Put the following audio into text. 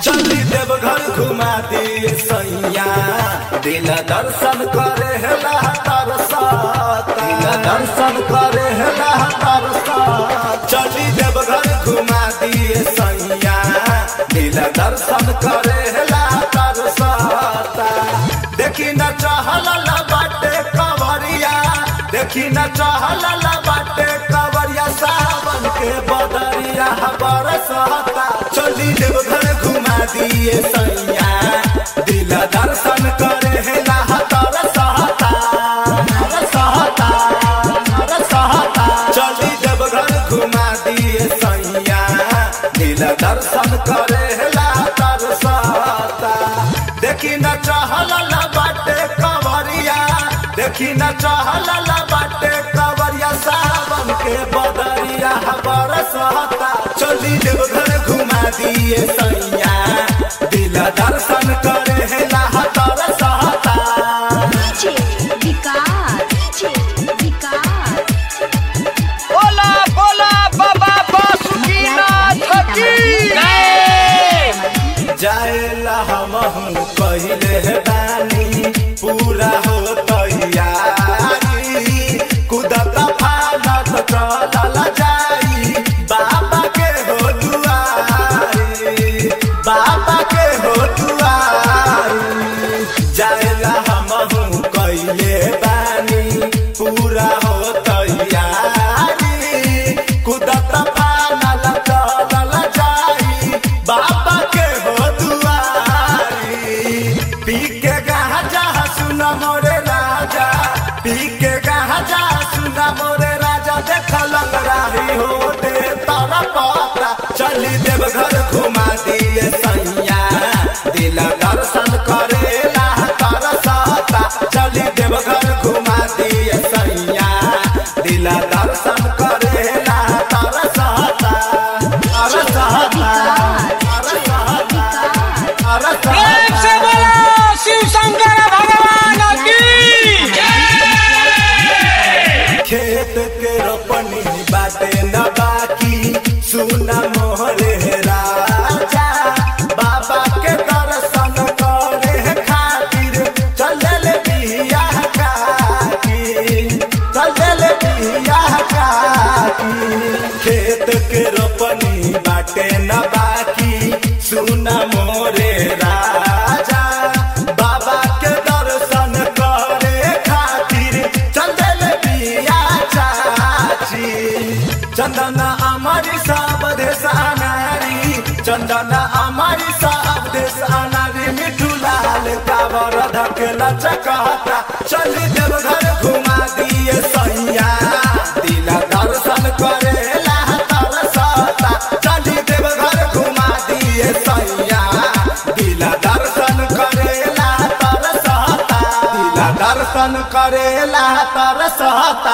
चली देवघर घुमा दिए सैया दिल दर्शन करे हेला तरसा दिल दर्शन करे हेला तरसा चली देवघर घुमा दिए सैया दिल दर्शन करे हेला तरसा देखी न चहल बाटे कवरिया देखी न चहल बाटे कवरिया सावन के बदरिया बरसता चली देवघर घुमा दिए सैया दिल दर्शन करे हेला तरसता तरसता तरसता चली देवघर घुमा दिए सैया दिल दर्शन करे हेला तरसता देखी न चहल बाटे कवरिया देखी न चहल बाटे कवरिया सावन के बदरिया बरसता चली देवघर घुमा दिए सैया दिल दर्शन करे हेला तरसता DJ विकास DJ विकास बोला बोला बाबा बासुकीनाथ की जाएला हमहू पहिले बानी पूरा हो तैयारी कुदत फानत चलल जाई बाबा के हो दुआरी बाबा के हो दुआरी जाएला हमहू कइले बानी पूरा हो तैयारी कुदत फानल चलल जाई बाबा के हो दुआरी पी के गाजा सुन मोरे राजा पी के गाजा सुन मोरे राजा देख लग रही हो दे तारा पाता चली देवघर घुमा दिए सैया दिल दर्शन करेला तरसता चली देवघर घुमा दिए सैया दिल दर्शन करेला तरसता तरसता तरसता प्रेम से बोलो शिव शंकर भगवान की खेत के रोपनी बाटे न बाकी सुना मोहरे राजा बाबा के दर्शन करे खातिर चलल बिया काकी चलल बिया काकी खेत के रोपनी बाटे न बाकी सुना मोरे राजा बाबा के दर्शन करे खातिर चंदन बिया चाची चंदन अमरी सब देश अनारी चंदन अमरी सब देश अनारी मिठू लाल कावर धकेला चकता चली देवघर घुमा दिए सैया दिल दर्शन करेला तरसता चली देवघर घुमा दिए सैया दिल दर्शन करेला तरसता दिल दर्शन करेला तरसता